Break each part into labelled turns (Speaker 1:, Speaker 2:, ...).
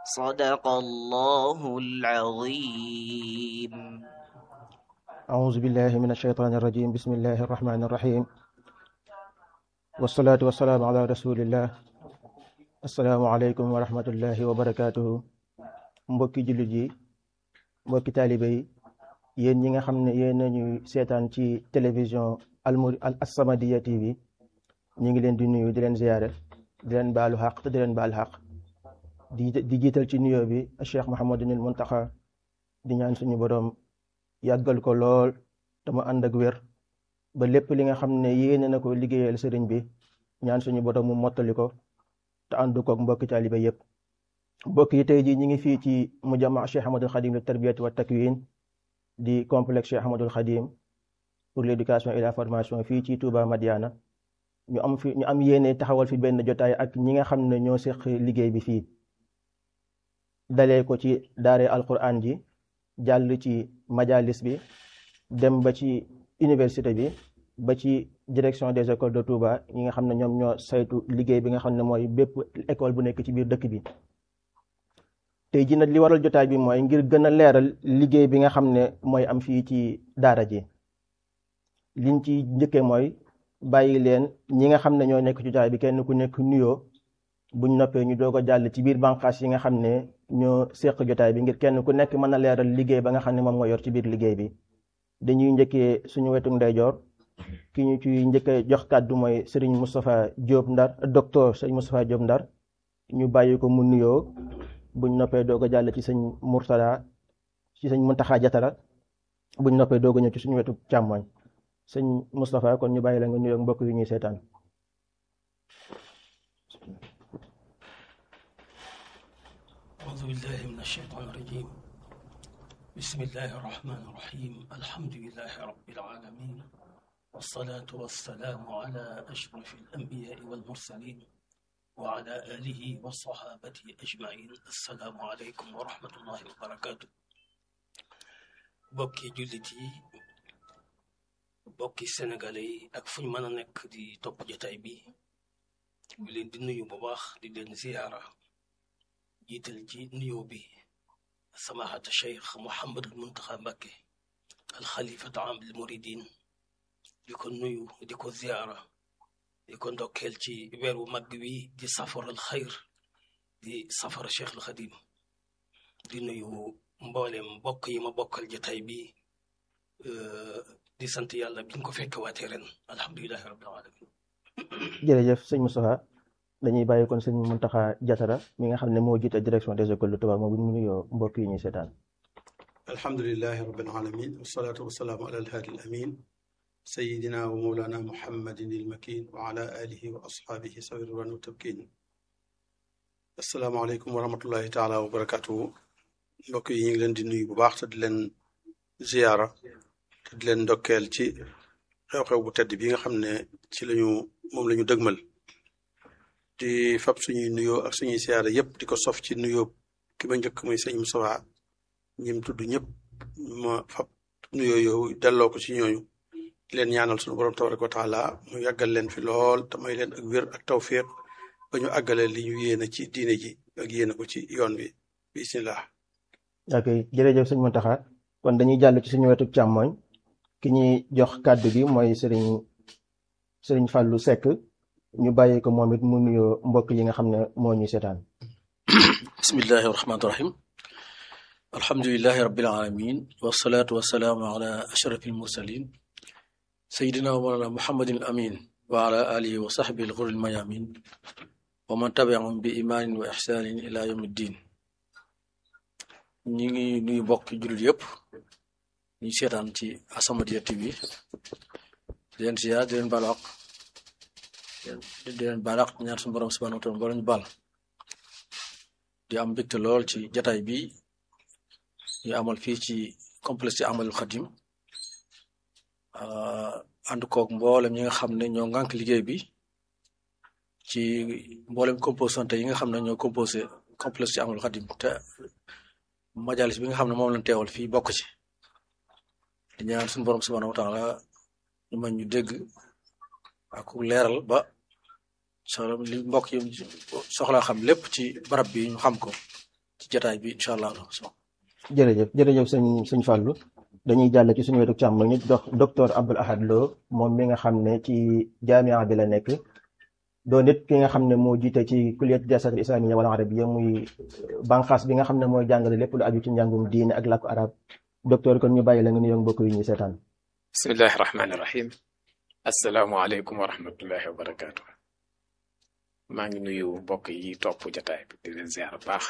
Speaker 1: صدق الله العظيم
Speaker 2: أعوذ بالله من الشيطان الرجيم بسم الله الرحمن الرحيم والصلاة والسلام على رسول الله السلام عليكم ورحمة الله وبركاته mbokki jullit yi mbokki taalibe yi yéen ñi nga xam ne yéen nañuy seetaan ci télévision almuri al As-Samadiyya TV ñu ngi leen di nuyu di leen ziyaare di leen baalu xaq te di leen baal xaq di di jiital ci nuyoo bi Cheikh Mouhamadunil Muntaxa di ñaan suñu boroom yàggal ko lool te mu ànd ak wér ba lépp li nga xam ne yéene na ko liggéeyal sëriñ bi ñaan suñu boroom mu mottali ko te ànd koog mbokki taalibe yépp mbokk yi tey jii ñi ngi fii ci mujamma Cheikh Ahmadul Khadim li tarbiyati wa takwin di complexe Cheikh Ahmadul Khadim pour l'éducation et la formation fii ci Touba Madiana ñu am fi ñu am yéene taxawal fi benn jotaay ak ñi nga xam ne ñoo seq liggéey bi fii dalee ko ci daare alquran ji jàll ci majalis bi dem ba ci université bi ba ci direction des écoles de Touba ñi nga xam ne ñoom ñoo saytu liggéey bi nga xam ne mooy bépp école bu nekk ci biir dëkk bi tey ji nag li waral jotaay bi mooy ngir gën a leeral liggéey bi nga xam ne mooy am fii ci daara ji liñ ci njëkkee mooy bàyyi leen ñi nga xam ne ñoo nekk ci jotaay bi kenn ku nekk nuyoo buñ noppee ñu doog a jàll ci biir bànqaas yi nga xam ne ñoo seq jotaay bi ngir kenn ku nekk mën a leeral liggéey ba nga xam ne moom moo yor ci biir liggéey bi dañuy njëkkee suñu wetu ndeyjoor ki ñu ci njëkkee jox kàddu mooy Serigne Moustapha Diop Ndar docteur Serigne Moustapha Diop Ndar ñu bàyyi ko mu nuyoo buñ noppee doog a jàll ci sëñ Murtada ci sëñ Muntaxa Jatara buñ noppee doog a ñëw ci suñu wetu càmmoñ sëñ Moustapha kon ñu bàyyi la nga nuyoo mbokk yi ñuy seetaan
Speaker 3: أعوذ بالله من الشيطان الرجيم بسم الله الرحمن الرحيم الحمد لله رب العالمين والصلاة والسلام على أشرف الأنبياء والمرسلين وعلى آله وصحابته أجمعين السلام عليكم ورحمة الله وبركاته bokki jullit yi bokki sénégalais yi ak fu ñu mën a nekk di topp jotaay bi ñu leen di nuyu bu baax di leen ziyaara jiital ci nuyoo bi samaahata cheikh Mouhamadul Muntaxa Mbakke alxalifata am al muridin di ko nuyu di ko ziyaara di ko ndokkeel ci weer wu mag wi di safaral xayr di safara cheikh al xadim di nuyu mboolem mbokk yi ma bokkal jotaay bi di sant yàlla biñ ko fekk waatee ren alhamdulilahi rabbil alamin
Speaker 2: jërëjëf sëñ Moustapha dañuy bàyyi kon sëñ Muntaxa Jatara mi nga xam ne moo jiite direction des écoles de Touba moom bu ñu nuyoo mbokk yi ñuy seetaan
Speaker 4: alhamdulilahi rabbil alamin wasalaatu wasalaamu ala alhaadi al amin sayidina wa mawlana muhammadin il makin wa ala alihi wa asxaabihi sawi ridwan wa tabkin asalaamaaleykum wa rahmatullahi taala wa barakatuhu mbokk yi ñu ngi leen di nuyu bu baax te di leen ziyaara te di leen ndokkeel ci xew-xew bu tedd bi nga xam ne ci lañu moom la ñu dëgmal di fab suñuy nuyoo ak suñuy ziyaara yépp di ko sof ci nuyoo ki ma njëkk muy sëñ Moustapha ñim tudd ñëpp ma fab nuyoo yow delloo ko ci ñooñu di leen ñaanal suñu borom tabaraka wa taala mu yàggal leen fi lool te may leen ak wér ak tawfiq ba ñu àggale li ñu yéene ci diine ji ak yéene ko ci yoon bi bismillah
Speaker 2: ok jërëjëf sëñ Muntaxa kon dañuy jàll ci suñu wetu càmmoñ ki ñuy jox kàddu gi mooy sëriñ sëriñ Fàllu Sekk ñu bàyyi ko moom it mu nuyoo mbokk yi nga xam ne moo ñuy seetaan
Speaker 3: bismillahi rahmaani rahim alhamdulilahi rabbil alamin wasalaatu wasalaamu ala ashraf almursalin sayidina wa mawlana muhammadin al amin wa ala alihi wa sahbihi al ghurri al mayamin wa man tabiahum bi imaanin wa ixsaanin ila yawmi ddin ñi ngi nuyu mbokk jullit yëpp ñu seetaan ci As-Samadiyya TV di leen ziar di leen baal àq di leen baal àq ñaan suñu borom subhanahu wa taala boo ñu baal di am mbégte lool ci jataay bi ñu amal fii ci complexe ci Ahmadul Xadim ànd koog mboolem ñi nga xam ne ñoo ngànk liggéey bi ci mboolem composante yi nga xam ne ñoo composé complexe ci Ahmadul Xadim te majalis bi nga xam ne moom lañ teewal fii bokk ci di ñaan suñu borom subhanahu wa taala ñu mën ñu dégg ak ku leeral ba soxla li mbokk yi soxlaa xam lépp ci barab bi ñu xam ko jataay bi incha allah
Speaker 2: jërëjëf jërëjëf sëñ sëñ Fallou dañuy jàll ci suñu wetu càmm ñu dox docteur Abdoul Ahad Lo moom mi nga xam ne ci jaamia bi la nekk doo nit ki nga xam ne moo jiite ci kulliyat dirasat al islamiyya wal arabiyya muy banqaas bi nga xam ne mooy jàngale lépp lu aju ci njàngum diine ak làkku arab docteur kon ñu bàyyi la nga nuyoo mbokk yi ñuy seetaan
Speaker 5: bismillahi rahmaani rahim asalaamualeykum wa rahmatullahi wa barakaatu maa ngi nuyu mbokk yi topp jataay bi di leen ziar baax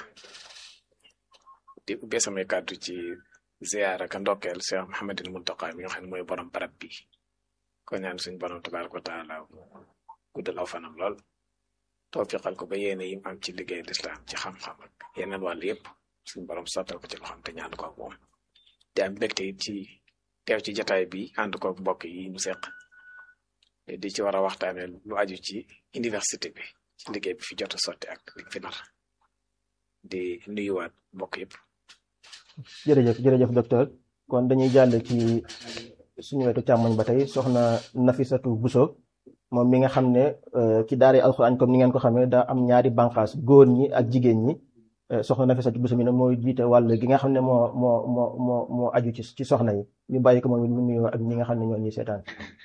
Speaker 5: di ubbee samay kàddu ci ziar ak ndokkeel Cheikh Mouhamadul Muntaqa mi nga xam ne mooy borom barab bi ko ñaan suñ borom tabaraka wa taala guddal aw fanam lool tawfiqal ko ba yéene yim am ci liggéey lislaam ci xam-xam ak yeneen wàll yëpp suñ borom sottal ko ci loxam te ñaan ko ak moom te am mbégte it ci teew ci jataay bi ànd ko ak mbokk yi ñu seq di ci war a waxtaane lu aju ci université bi ci liggéey bi fi jot a sotti ak li fi nar di nuyuwaat mbokk yëpp
Speaker 2: jërëjëf jërëjëf docteur kon dañuy jàll ci suñu wetu càmmoñ ba tey soxna Nafisatu Buso moom mi nga xam ne ci daara alxuraan comme ni ngeen ko xamee daa am ñaari bànqaas góor ñi ak jigéen ñi soxna Nafisatu Buso mi ne mooy jiite wàll gi nga xam ne moo moo moo moo moo aju ci ci soxna yi ñu bàyyi ko moom mu nuyoo ak ñi nga xam ne ñoo ñuy seetaan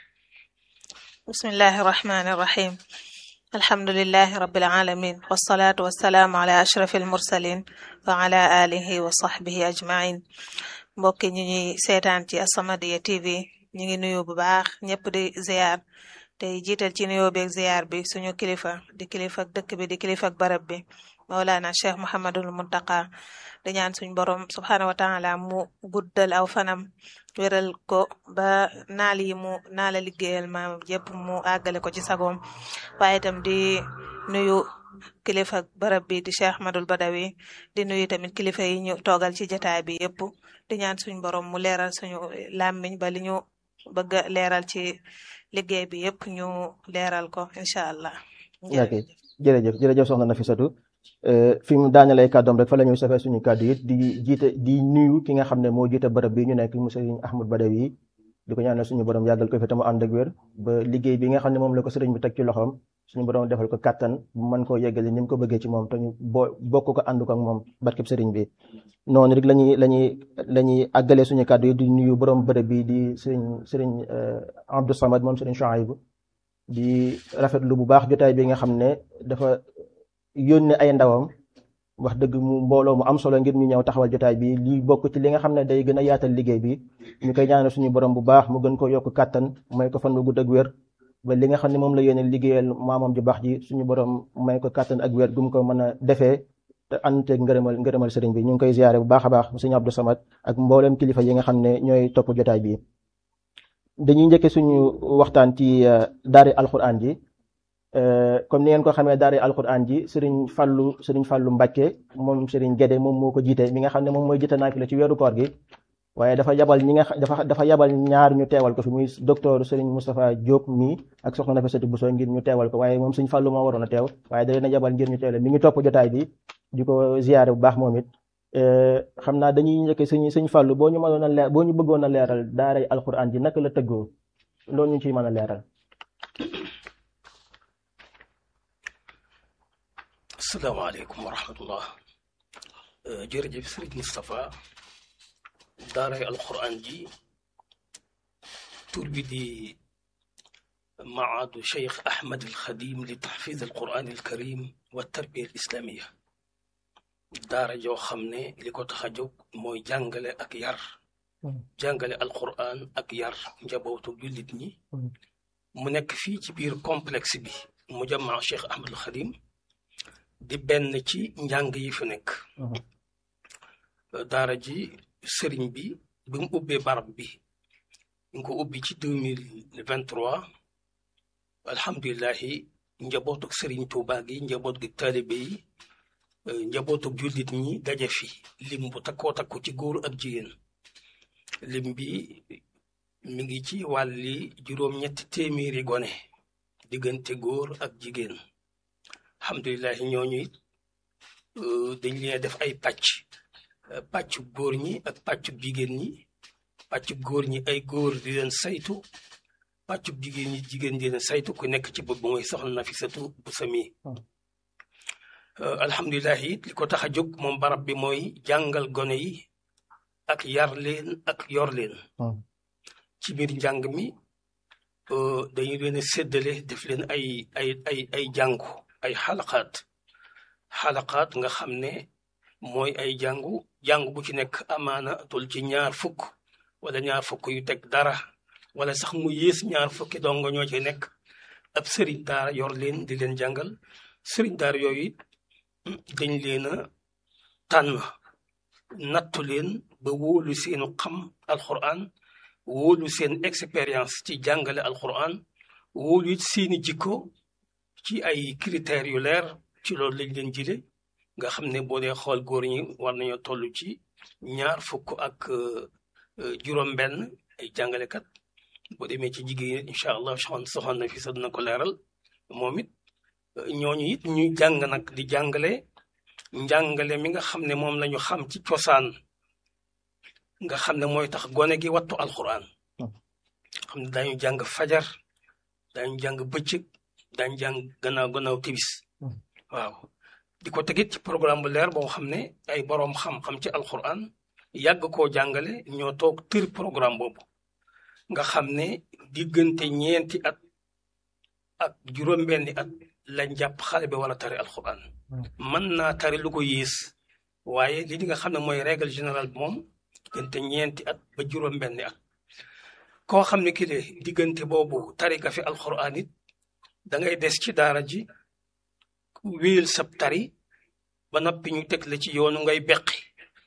Speaker 6: bismillahi irrahmani irrahim alhamdulilahi rabilalamin wasalaatu wasalaamu ala ashrafi almursalin wa ala alihi wa sahbihi ajmain mbokki ñu ñuy seetaan ci As-Samadiyya TV ñu ngi nuyu bu baax ñëpp di ziar tey jiital ci nuyoo beeg ziar bi suñu kilifa di kilifa ak dëkk bi di kilifa ak barab bi Mawlana Cheikh Mouhamadul Muntaqa di ñaan suñ borom subhaanahu wa taala mu guddal aw fanam wéral ko ba naal yi mu naala liggéeyal maam yëpp mu àggale ko ci sagoom waaye itam di nuyu kilifa barab bi di Cheikh Ahmadul Badawi di nuyu tamit kilifa yi ñu toogal ci jataay bi yëpp di ñaan suñ borom mu leeral suñu làmmiñ ba li ñu bëgg a leeral ci liggéey bi yëpp ñu leeral ko incha allah.
Speaker 2: ok jërëjëf jërëjëf soxna Nafisatu fi mu daanelee kàddoom rek fa la ñuy safee suñu kàddu it di jiite di nuyu ki nga xam ne moo jiite barab bi ñu nekk mu sëriñ Ahmad Badawi di ko ñaanal suñu borom yàggal ko fi te mu ànd ak wér ba liggéey bi nga xam ne moom la ko sëriñ bi teg ci loxoom suñu borom defal ko kàttan bu mën koo yeggale ni mu ko bëggee ci moom te ñu boo bokk ko ànd ko ak moom barkeb sëriñ bi noonu rek lañuy lañuy la ñuy àggalee suñu kàddu yi di nuyu borom bërëb bi di sëriñ sëriñ Abdou Samad moom sëriñ Chouaïb di rafetlu bu baax jotaay bi nga xam ne dafa yónnee ay ndawam wax dëgg mu mbooloo mu am solo ngir ñu ñëw taxawal jotaay bi lii bokk ci li nga xam ne day gën a yaatal liggéey bi ñu koy ñaanal suñu borom bu baax mu gën ko yokk kàttan may ko fan bu gudd ak wér ba li nga xam ne moom la yéene liggéeyal maamam ju baax ji suñu borom may ko kàttan ak wér gum ko mën a defee te ànteeg ngërëmal ngërëmal sëriñ bi ñu ngi koy ziare bu baax a baax sëñ Abdou Samad ak mboolem kilifa yi nga xam ne ñooy topp jotaay bi dañuy njëkke suñu waxtaan ci daari alquran ji comme ni ngeen ko xamee daari alquran ji sëriñ Fallu sëriñ Fallu Mbàkke moom sëriñ Gédé moom moo ko jiite mi nga xam ne moom mooy jiite naafila ci weeru koor gi waaye dafa yabal ñi nga dafa dafa yabal ñaar ñu teewal ko fi muy docteur sëriñ Moustapha Diop mii ak soxna Nafisatu Bousso ngir ñu teewal ko waaye moom sëriñ Fallu moo waroon a teew waaye da leen a yabal ngir ñu teewle mi ngi topp jotaay bi di ko ziyaare bu baax moom it xam naa dañuy njëkk sëñ sëñ Fallu boo ñu mënoon a leer boo ñu bëggoon a leeral daaray alquran ji naka la tëggoo loolu ñu ciy mën a leeral
Speaker 3: asalaamaaleykum wa rahmatullah jërëjëf sëriñ Moustapha daaray alquran ji tur bi di maadu cheikh ahmad alxadim li taxfiz alquran alkarim wa tarbiya alislamiya daara joo xam ne li ko tax a jóg mooy jàngale ak yar jàngale alquran ak yar njabootu jullit ñi mu nekk fii ci biir complexe bi mu jamaa cheikh ahmad alxadim di benn ci njàng yi fi nekk daara ji sëriñ bi bi mu ubbee barab bi ñu ko ubbi ci deux mille vingt trois alhamdulilahi njabootuk sëriñ Tuuba gi njaboot gi taalibe yi njabootuk jullit ñi daje fi lim bu takkoo takku ci góor ak jigéen lim bi mi ngi ci wàlli juróom-ñetti téeméeri gone diggante góor ak jigéen alhamdulilahi ñooñu it dañ leen def ay pàcc pàccu góor ñi ak pàccu jigéen ñi pàccu góor ñi ay góor di leen saytu pàccu jigéen ñi jigéen di leen saytu ku nekk ci bopp mooy soxna Nafisatu Bousso mi alhamdulilah it li ko tax a jóg moom barab bi mooy jàngal gone yi ak yar leen ak yor leen ci biir njàng mi dañu leen a séddale def leen ay ay ay ay jàngu ay xalaqaat xalaqaat nga xam ne mooy ay jàngu jàngu bu ci nekk amaana tul ci ñaar fukk wala ñaar fukk yu teg dara wala sax mu yées ñaar fukki dongo ñoo ci nekk ab sëriñ daara yor leen di leen jàngal sëriñ daara yooyu dañ leen a tànn nattu leen ba wóolu seenu xam alquran wóolu seen expérience ci jàngale alquran wóolu it seeni jikko ci ay critères yu leer ci loolu lañ leen jële nga xam ne boo dee xool góor ñi war nañoo toll ci ñaar fukk ak juróom-benn ay jàngalekat boo demee ci jigéen incha allah soxna soxna na fi sa dina ko leeral moom it ñooñu it ñuy jàng nag di jàngale njàngale mi nga xam ne moom la ñu xam ci cosaan nga xam ne mooy tax gone gi wattu alquran xam ne daañu jàng fajar daañu jàng bëccëg daañu jàng gannaaw gannaaw tibis waaw di ko tegit ci programme bu leer boo xam ne ay boroom xam-xam ci alquran yàgg koo jàngale ñoo toog tër programme boobu nga xam ne diggante ñeenti at ak juróom-benni at lañ jàpp xale bi wala tari alquran mën naa tari lu ko yées waaye li nga xam ne mooy règle générale bi moom diggante ñeenti at ba juróom-benni at koo xam ne ki de diggante boobu tari ka fi alquran it da ngay des ci daara ji wéyal sab tari ba noppi ñu teg la ci yoonu ngay beqi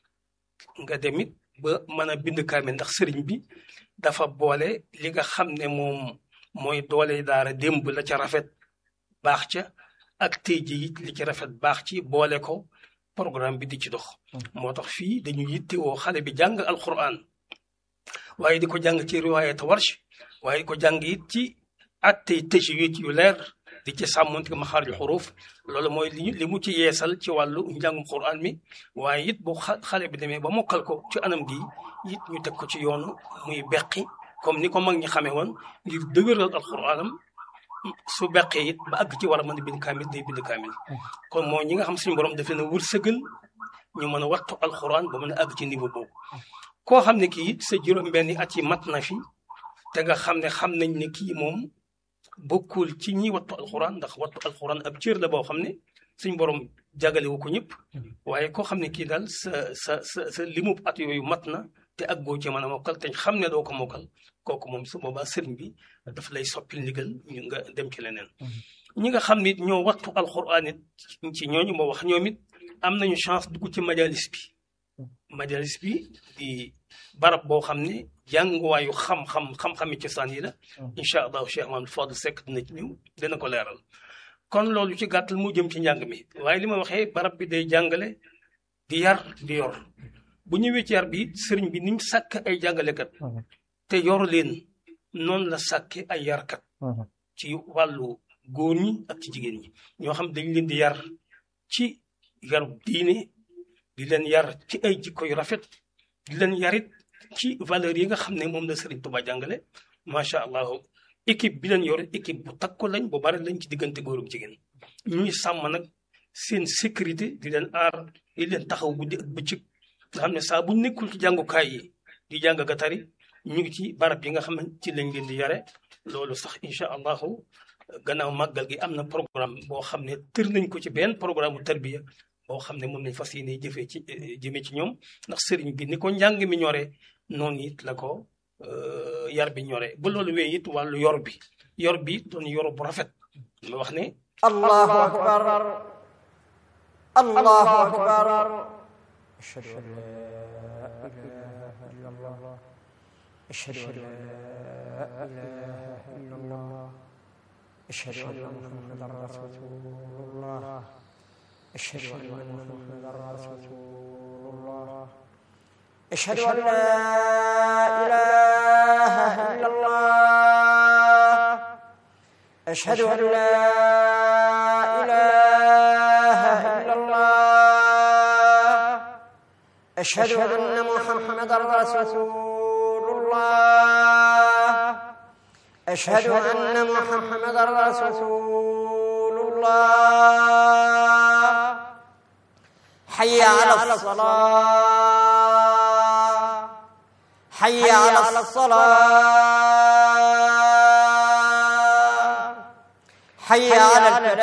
Speaker 3: nga demit ba mën a bind kaamil ndax sëriñ bi dafa boole li nga xam ne moom mooy doole daara démb la ca rafet baax ca ak tey ji it li ci rafet baax ci boole ko programme bi di ci dox moo tax fii dañu yittewoo xale bi jàng alquran waaye di ko jàng ci riwaayat warsh waaye di ko jàng it ci attey tajwid yu leer di ci sàmmonte maxaarju xuruuf loolu mooy li li mu ci yeesal ci wàllu njàngum quran mi waaye it bu xale bi demee ba mokkal ko ci anam gi it ñu teg ko ci yoonu muy beqi comme ni ko mag ñi xamee woon ngir dëgëral alquranam su beqee it ba àgg ci war a mën a bind kaamil day bind kaamil kon mooy ñi nga xam suñu borom daf leen a wërsëgal ñu mën a wattu alquran ba mën a àgg ci niveau boobu koo xam ne kii it sa juróom-benni at yi mat na fi te nga xam ne xam nañ ne kii moom bokkul ci ñi wattu alquran ndax wattu alquran ab cër la boo xam ne suñ borom jagalewu ko ñëpp waaye koo xam ne kii daal sa sa sa sa limub at yooyu mat na te ak goo ci mën a mokkal te xam ne doo ko mokkal kooku moom su boobaa sëriñ bi daf lay soppil ndigal ñu nga dem ci leneen ñi nga xam ne it ñoo wattu alquran it ci ñooñu ma wax ñoom it am nañu chance dugg ci majalis bi majalis bi di barab boo xam ne jànguwaayu xam-xam xam-xami cosaan yi la incha allahu cheikh mahamad fadl sekk dina ci ñëw dina ko leeral kon loolu ci gàttal mu jëm ci njàng mi waaye li ma waxee barab bi day jàngale di yar di yor bu ñëwee ci yar bi sëriñ bi ni mu sàkk ay jàngalekat te yor leen noonu la sàkke ay yarkat ci wàllu góor ñi ak ci jigéen ñi ñoo xam dañ leen di yar ci yaru diine di leen yar ci ay jikko yu rafet di leen yarit ci valeur yi nga xam ne moom la Serigne Touba jàngale macha allah équipe bi leen yor équipe bu takku lañ bu bari lañ ci diggante góor ak jigéen ñuy sàmm nag seen sécurité di leen aar di leen taxaw guddi ak bëccëg nga xam ne saa bu nekkul ci jàngukaay yi di jàng ga tari ñu ngi ci barab yi nga xam ne ci lañ leen di yare loolu sax incha allahu gannaaw màggal gi am na programme boo xam ne tër nañ ko ci benn programme bu tarbiya boo xam ne moom lañ fas yéene jëfee ci jëmee ci ñoom ndax sëriñ bi ni ko njàng mi ñoree noonu it la ko yar bi ñoree ba loolu wee it wàllu yor bi yor bi doon yor bu rafet ma wax ne
Speaker 1: allahu akbar allahu akbar ashhadu an la ilaha illa allah ashhadu an la ilaha illa allah ashhadu anna muhammadan rasulullah أشهد أن محمدا رسول الله أشهد أن لا إله إلا الله أشهد أن لا إله إلا الله أشهد أن محمدا رسول الله أشهد أن محمدا رسول الله حي على الصلاة حي على الصلاة حي على الفلاح